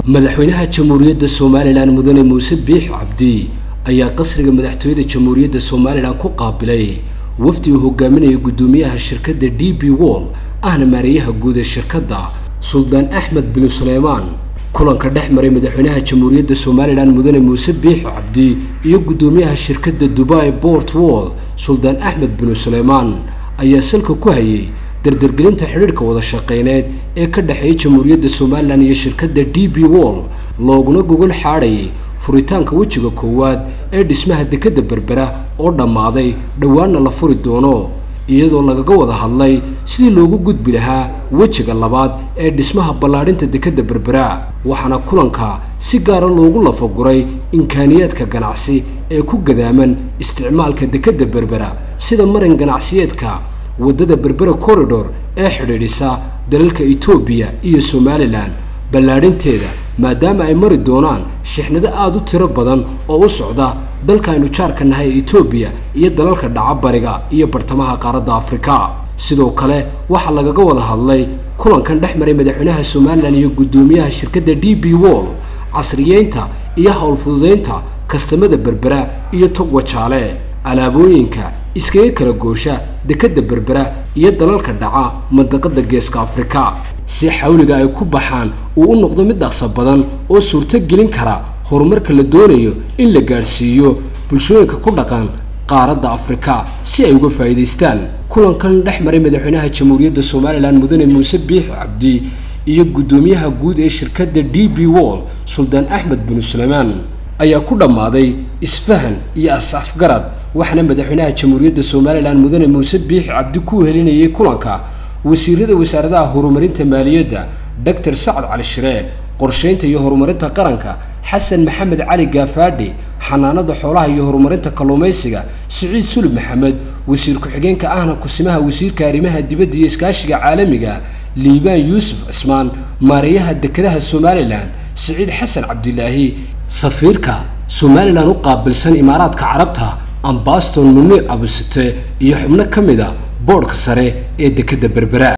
madaxweynaha jamhuuriyadda somalilan mudane muuse biix cabdi ayaa qasriga madaxtooyada jamhuuriyadda somalilan ku qaabilay wafdi uu hogaaminaya guddoomiyaha shirkadda d b wall ahna maareeyaha guud ee shirkadda suldaan axmed bin suleymaan kulanka dhex maray madaxweynaha jamhuuriyadda somalilan mudane muuse biix cabdi iyo guddoomiyaha shirkadda dubai port wall suldaan axmed bin suleymaan ayaa salka ku hayay dardargelinta xidhiidhka wada shaqeyneed ee ka dhexeeya jamhuuriyadda somalilan iyo shirkadda d b wall looguna gogol xaadhayay furitaanka wejiga koowaad ee dhismaha dekedda berbera oo dhammaaday dhowaanna la furi doono iyadoo lagaga wada hadlay sidii loogu gudbi lahaa wejiga labaad ee dhismaha ballaadhinta dekedda berbera waxaana kulanka si gaara loogu lafaguray imkaaniyaadka ganacsi ee ku gadaaman isticmaalka dekedda berbera sida marin ganacsiyeedka waddada berbera corridor ee xidhiidhisa dalalka etoobiya iyo somalilan ballaadhinteeda maadaama ay mari doonaan shixnado aada u tiro badan oo u socda dalkaaynu jaarka nahay ee etoobiya iyo dalalka dhaca bariga iyo bartamaha qaaradda afrika sidoo kale waxaa lagaga wada hadlay kulankan dhex maray madaxweynaha somalilan iyo guddoomiyaha shirkadda d b wall casriyeynta iyo howlfududeynta kastamada berbera iyo togwa jaale alaabooyinka iskaga kala goosha dekedda berbera iyo dalalka dhaca mandaqada geeska afrika si xawliga ay ku baxaan uu u noqdo mid dhaqso badan oo suurto gelin kara horumarka la doonayo in la gaadhsiiyo bulshooyinka ku dhaqan qaaradda afrika si ay uga faa'iidaystaan kulankan dhex maray madaxweynaha jamhuuriyadda somalilan mudane muuse biix cabdi iyo guddoomiyaha guud ee shirkadda d b wall suldaan axmed bin suleymaan ayaa ku dhammaaday isfahan iyo as-afgarad waxaana madaxweynaha jamhuuriyadda somalilan mudane muuse biix cabdi ku helinayay kulanka wasiirada wasaaradaha horumarinta maaliyadda doctor sacad cali shiree qorsheynta iyo horumarinta qaranka xasan maxamed cali gaafaadhi xanaanada xoolaha iyo horumarinta kalluumaysiga siciid sulub maxamed wasiir ku-xigeenka ahna kusimaha wasiirka arrimaha dibadda iyo iskaashiga caalamiga liibaan yuusuf cismaan maareeyaha dekedaha somalilan siciid xasan cabdilaahi safiirka somalilan u qaabilsan imaaraadka carabta ambaston muniir abusite iyo xubno ka mid a boodhka sare ee dekedda berbera